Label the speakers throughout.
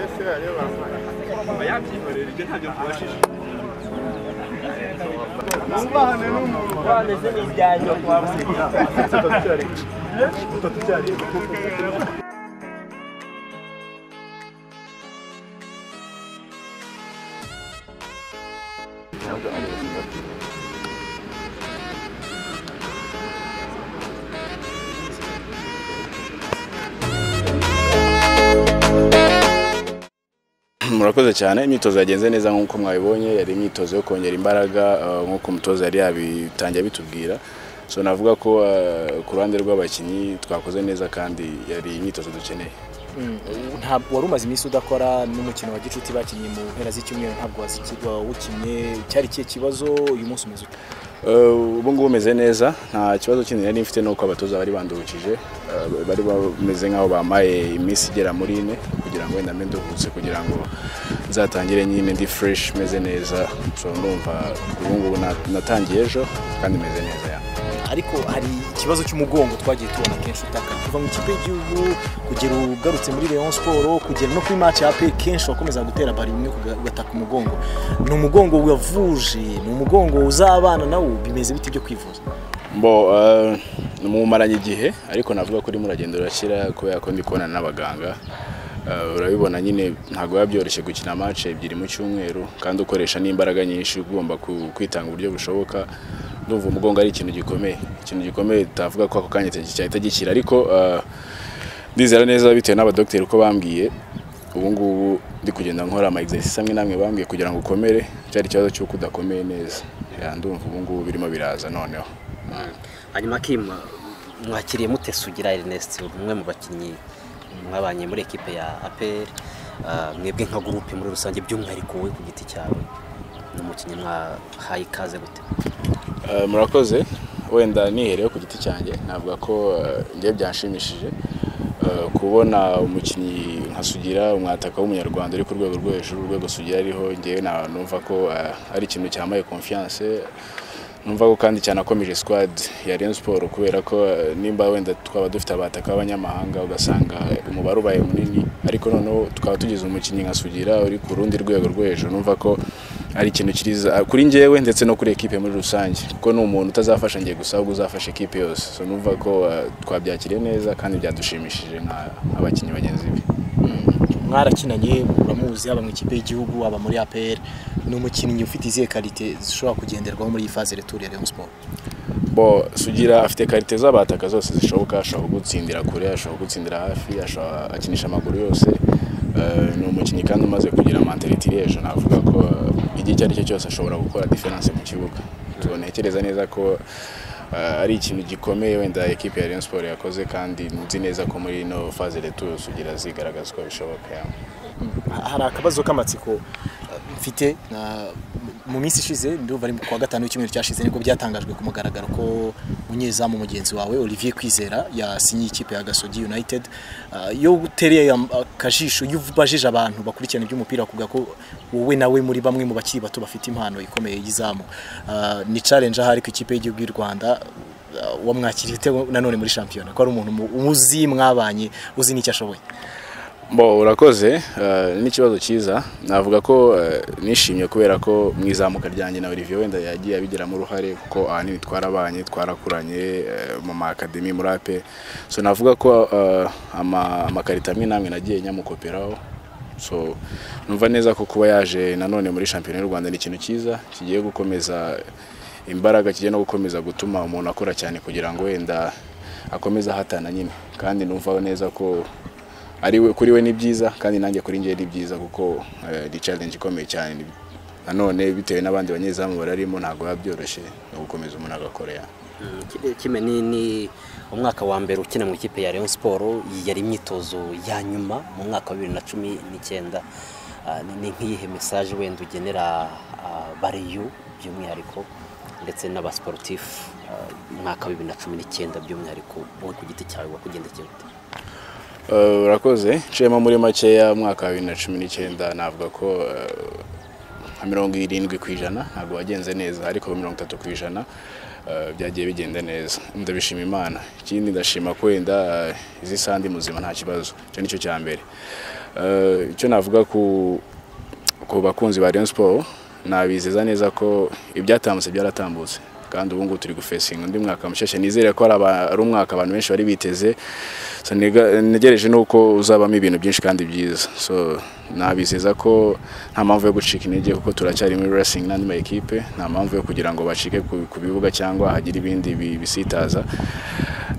Speaker 1: ese areba mwubahane n'umuntu
Speaker 2: bameze n'ibyanyu kwa museka
Speaker 1: tutatu cyaribwa
Speaker 3: murakoze cyane imyitozo yagenze neza nk'uko mwabibonye yari imyitozo yo kongera imbaraga eh, nk'uko umutoza yari yabitangiye abitubwira so navuga ko eh, ku ruhande rw'abakinnyi twakoze neza kandi yari imyitozo dukeneye
Speaker 4: ntabwo wari umaze iminsi udakora n'umukino wa gicuti bakinnye mu mpera z'icyumweru ntabwo wazikirwa uwukinnye cyari ikihe kibazo uyu munsi umeze ute
Speaker 3: Eh, ubu ngubu umeze neza nta kibazo kindi nari mfite nuko abatoza bari bandurukije eh, bari bameze nk'aho bamaye iminsi igera muri ine kugira ngo wenda mbe nduhutse kugira ngo nzatangire nyine ndi fresh meze neza so ndumva ubu ngubu na- natangiye ejo kandi meze neza ya
Speaker 4: ariko hari ikibazo cy'umugongo twagiye tubona kenshi utaka kuva mu ikipe y'igihugu kugera ugarutse muri Rayon Sport kugera no kuri match ya APR kenshi wakomeza gutera bari imwe kuga- ugataka umugongo ni umugongo wavuje ni umugongo uzabana nawo bimeze bite byo kwivuza
Speaker 3: Bo eh, mumaranye igihe ariko navuga ko urimo uragenda urakira kubera ko ndi kubonana n'abaganga Eh, urabibona nyine ntabwo biba byoroshye gukina match ebyiri mu cyumweru kandi ukoresha n'imbaraga nyinshi ugomba ku- kwitanga uburyo bushoboka ndumva umugongo ari ikintu gikomeye ikintu gikomeye tutavuga ko ako kanya cyahita gikira ariko eh, ndizera neza bitewe n'abadogiteri uko bambwiye ubu ngubu ndi kugenda nkora ama exercice amwe n'amwe bambwiye kugira ngo ukomere cyari ikibazo cy'uko udakomeye neza Ya, ndumva ubu ngubu birimo biraza noneho
Speaker 2: hanyuma kim mwakiriye mute sugira ernest umwe mu bakinnyi mwabanye muri ekipe ya apr mwebwe nka gurupe muri rusange by'umwihariko wowe ku giti cyawe ni umukinnyi mwahaye ikaze gute
Speaker 3: Eh, murakoze wenda nihereyeho ku giti cyanjye navuga ko eh, njye byanshimishije eh, kubona umukinnyi nka Sugira umwataka w'umunyarwanda uri ku rwego rwo hejuru urwego Sugira ariho njyewe na- numva ko eh, ari ikintu cyamaye confiance numva ko kandi cyanakomeje squad ya Rayon Sport kubera ko eh, nimba wenda twaba dufite abataka b'abanyamahanga ugasanga umubare ubaye munini ariko noneho tukaba tugize umukinnyi nka Sugira uri ku rundi rwego rwo hejuru numva ko ari ikintu kiriza kuri njyewe ndetse no kuri ekipe muri rusange kuko ni umuntu utazafasha njye gusa ahubwo uzafasha ekipe yose so numva ko eh, twabyakiriye neza kandi byadushimishije nk'abakinnyi bagenzi be
Speaker 4: mwarakinanye uramuzi haba mu ikipe y'igihugu haba muri APR ni umukinnyi ufite izihe karite zishobora kugenderwaho muri iyi fase retour ya Rayon Sport
Speaker 3: bo sugira afite karite z'abataka zose zishoboka ashobora kugutsindira kure ashobora kugutsindira hafi ashobora akinisha amaguru yose Eh, ni umukinnyi kandi umaze kugira mentality iriyejo navuga ko eh, igihe icyo ari cyo cyose ashobora gukora difference mu kibuga tubonekereza neza ko eh, ari ikintu gikomeye wenda ekipe ya Rayon Sport yakoze kandi nzi neza ko muri ino phase retour sugira zigaragaza ko bishoboka yeah.
Speaker 4: hari akabazo k'amatsiko uh, mfite na- mu minsi ishize ndumva ari kuwa gatanu w'icyumweru cyashize nibwo byatangajwe ku mugaragaro ko munyezamu mugenzi wawe Olivier Kwizera yasinyiye ikipe ya Gasogi United Uh, iyo utereye am- akajisho iyo ubajije abantu bakurikirana iby'umupira kuvuga ko wowe nawe muri bamwe mu bakiri bato bafite impano ikomeye y'izamu Uh, ni challenge ahari ku ikipe y'igihugu y'u Rwanda Uh, wamwakiriye ute nanone muri shampiyona ko ari umuntu mu- umuzi mwabanye uzi n'icyo ashoboye
Speaker 3: Bo urakoze eh, ni ikibazo cyiza navuga ko eh, nishimye kubera ko mu izamuka ryanjye na Olivier wenda yagiye abigiramo uruhare kuko ahanini twarabanye twarakuranye eh, mu ma academy muri ape so navuga ko eh, ama- amakarita amwe namwe nagiye nyamukoperaho so numva neza ko kuba yaje nanone muri shampiyona y'u Rwanda ni ikintu cyiza kigiye gukomeza imbaraga kigiye no gukomeza gutuma umuntu akora cyane kugira ngo wenda akomeze ahatana nyine kandi numva neza ko ari we kuri we ni byiza kandi nanjye kuri njye ni byiza kuko eh, ni challenge ikomeye cyane nanone bitewe n'abandi banyezamu bararimo ntabwo biba byoroshye no gukomeza umuntu agakora ya
Speaker 2: kime ni ni umwaka wa mbere ukina mu ikipe ya Rayon Sport yari imyitozo ya nyuma mu mwaka wa bibiri na cumi n'icyenda Ah, ni- ni nk'iyihe mesaje wenda ugenera ah, bariyu by'umwihariko ndetse n'abasiporutifu umwaka wa bibiri na cumi n'icyenda by'umwihariko wowe ku giti cyawe wakugendekeye ute
Speaker 3: Eh, urakoze nciyemo muri makeya mwaka wa bibiri na cumi n'icyenda navuga ko eh, nka mirongo irindwi ku ijana ntabwo wagenze neza ariko mirongo itatu ku ijana eh, byagiye bigenda neza ndabishima imana ikindi ndashima ko wenda eh, izi sandi muzima nta kibazo icyo nicyo cya mbere Eh, icyo navuga ku ku bakunzi ba Rayon Sport nabizeza neza ko ibyatambutse byaratambutse kandi ubu ngubu turi gufesinga undi mwaka mushasha nizere ko ari aba- ari umwaka abantu benshi bari biteze so nega- ntegereje nuko uzabamo ibintu byinshi kandi byiza so nabizeza ko nta mpamvu yo gucika intege kuko turacyari muri racing n'andi ma ekipe nta mpamvu yo kugira ngo bacike ku- ku bibuga cyangwa hagire ibindi bi- bisitaza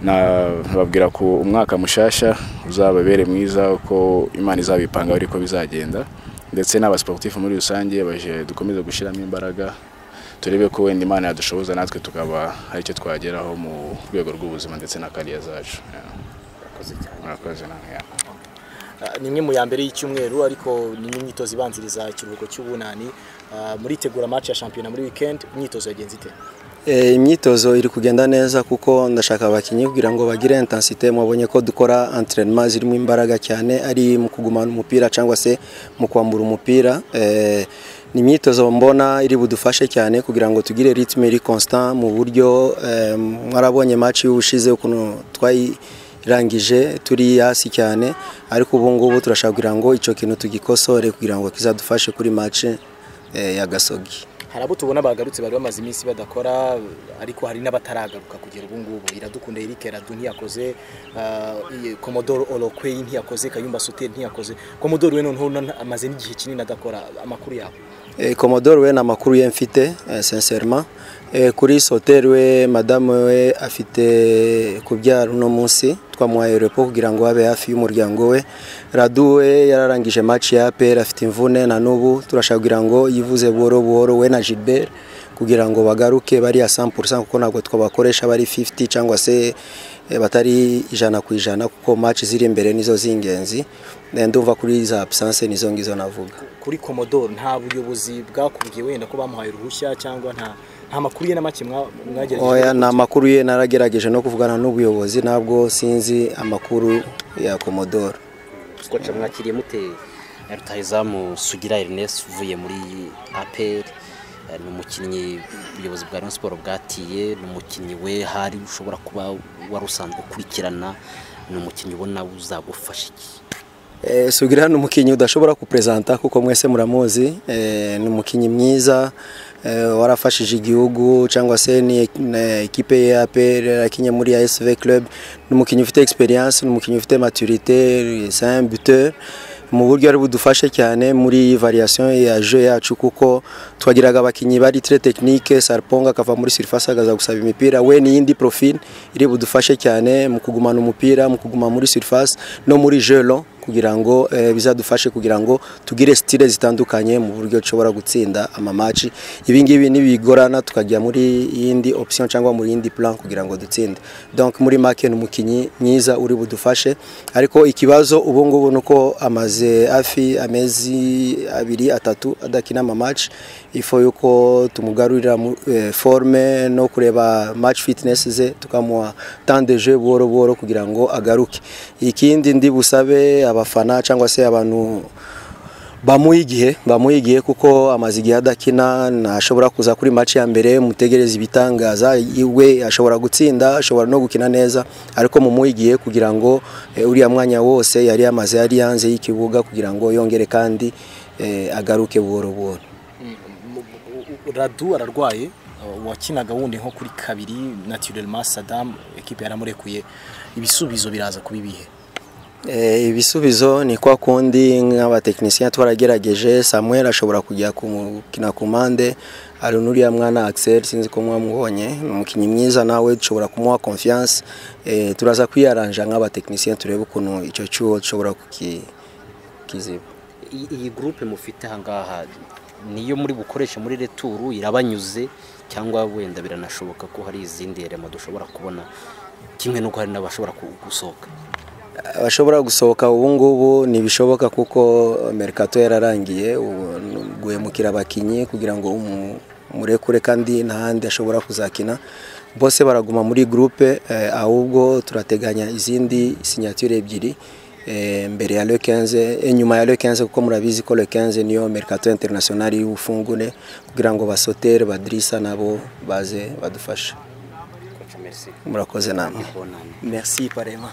Speaker 3: nababwira ko umwaka mushasha uzababere mwiza uko imana izabipanga ariko bizagenda ndetse n'abasiporutifu muri rusange baje dukomeze gushyiramo imbaraga turebe ko wenda imana yadushoboza natwe tukaba hari icyo twageraho mu rwego rw'ubuzima ndetse na kariya zacu Yeah. murakoze namwe yeah.
Speaker 4: Ah, ni imwe mu ya mbere y'icyumweru ariko ni imyitozo ibanziriza ikiruhuko cy'ubunani Ah, muritegura match ya shampiyona muri weekend imyitozo yagenze ite
Speaker 5: Eh, imyitozo iri kugenda neza kuko ndashaka abakinnyi kugira ngo bagire intensite mwabonye ko dukora entraînement zirimo imbaraga cyane ari mu kugumana umupira cyangwa se mu kwambura umupira Eh, ni imyitozo mbona iri budufashe cyane kugira ngo tugire ritme iri constant mu buryo eh, mwarabonye match y'ubushize ukuntu twayirangije turi hasi cyane ariko ubu ngubu turashaka kugira ngo icyo kintu tugikosore kugira ngo kizadufashe kuri match eh, ya Gasogi
Speaker 4: hari abo tubona bagarutse bari bamaze iminsi badakora ariko hari n'abataragaruka kugera ubu ngubu iradukunda Eric Radu ntiyakoze ah, iyi Commodore Olokwei ntiyakoze Kayumba Soter ntiyakoze Commodore we noneho na- amaze n'igihe kinini adakora amakuru yabo
Speaker 5: Eh, Commodore we nta makuru ye mfite eh, sincèrement Eh, kuri Soter we madame we afite kubyara uno munsi twamuhaye repo kugira ngo abe hafi y'umuryango we Radu we yararangije match ya APR afite imvune na n'ubu turashaka kugira ngo yivuze buhoro buhoro we na Gilbert kugira ngo bagaruke bari ya 100% kuko ntabwo twabakoresha bari 50 cyangwa se eh, batari ijana ku ijana kuko match ziri imbere nizo z'ingenzi Eh, ndumva kuri za absence nizo ngizo navuga
Speaker 4: kuri Commodore nta buyobozi bwakubwiye wenda ko bamuhaye uruhushya cyangwa nta nta makuru ye na make mwa-
Speaker 5: Oya,
Speaker 4: mwagerageje
Speaker 5: ni amakuru ye naragerageje no kuvugana n'ubuyobozi ntabwo sinzi amakuru ya Commodore.
Speaker 2: twaca mwakiriye mute na rutahizamu sugira Ernest uvuye muri APR eh, ni umukinnyi ubuyobozi bwa Rayon Sport bwatiye ni umukinnyi we hari ushobora kuba wari usanzwe ukurikirana ni umukinnyi ubona uzagufasha iki
Speaker 5: Eh, Sugira ni umukinnyi udashobora kuprezanta kuko mwese muramuzi eh, ni umukinnyi mwiza eh, warafashije igihugu cyangwa se ni ni ekipe ye ya APR yakinye muri ASV Club ni umukinnyi ufite experience ni umukinnyi ufite maturité c'est un buteur mu buryo ari budufashe cyane muri variation ya jeu yacu kuko twagiraga abakinnyi bari très technique Sarponga akava muri surface agaza gusaba imipira we ni indi profil iri budufashe cyane mu kugumana umupira mu kuguma muri surface no muri jeu long kugira ngo eh, bizadufashe kugira ngo tugire stile zitandukanye mu buryo dushobora gutsinda amamaci ibi ngibi nibigorana tukajya muri yindi option cyangwa muri yindi plan kugira ngo dutsinde donc muri make ni umukinnyi mwiza uri budufashe ariko ikibazo ubu ngubu ni uko amaze hafi amezi abiri atatu adakina amamaci ifo yuko tumugarurira mu- eh, forme no kureba match fitness ze tukamuha temps de jeu buhoro buhoro kugira ngo agaruke ikindi ndi busabe abafana cyangwa se abantu bamuha igihe bamuha igihe kuko amaze igihe adakina ntashobora kuza kuri match ya mbere mutegereze ibitangaza iwe ashobora gutsinda ashobora no gukina neza ariko mumuha igihe kugira ngo eh, uriya mwanya wose yari yamaze yari yanze y'ikibuga kugira ngo yongere kandi eh, agaruke buhoro buhoro
Speaker 4: radu ararwaye uwakinaga wundi nko kuri kabiri naturellement Saddam ekipe yaramurekuye ibisubizo biraza kuba ibihe
Speaker 5: Eh, ibisubizo ni kwa kundi nk'abatekinisiye twaragerageje samuel ashobora kujya kumukina kumande hari n'uriya mwana axel sinzi ko mwamubonye ni umukinnyi mwiza nawe dushobora kumuha confiance eh, turaza kwiyaranja nk'abatekinisiye turebe ukuntu icyo cyuho dushobora kuki- kukiziba
Speaker 2: iyi iyi gurupe mufite ahangaha niyo muri bukoreshe muri returu irabanyuze cyangwa wenda biranashoboka ko hari izindi rema dushobora kubona kimwe n'uko hari n'abashobora ku- gusohoka
Speaker 5: abashobora gusohoka ubu ngubu ntibishoboka kuko merikato yararangiye ubu guhemukira abakinnyi kugira ngo umu- umurekure kandi n'ahandi ashobora kuzakina bose baraguma muri gurupe eh, ahubwo turateganya izindi sinyature ebyiri eh, mbere ya le 15 eh, nyuma ya le 15 kuko murabizi ko le 15 niyo merikato internationali y'ubufungune kugira ngo basotere badirisa nabo baze badufashe murakoze namwe merci parema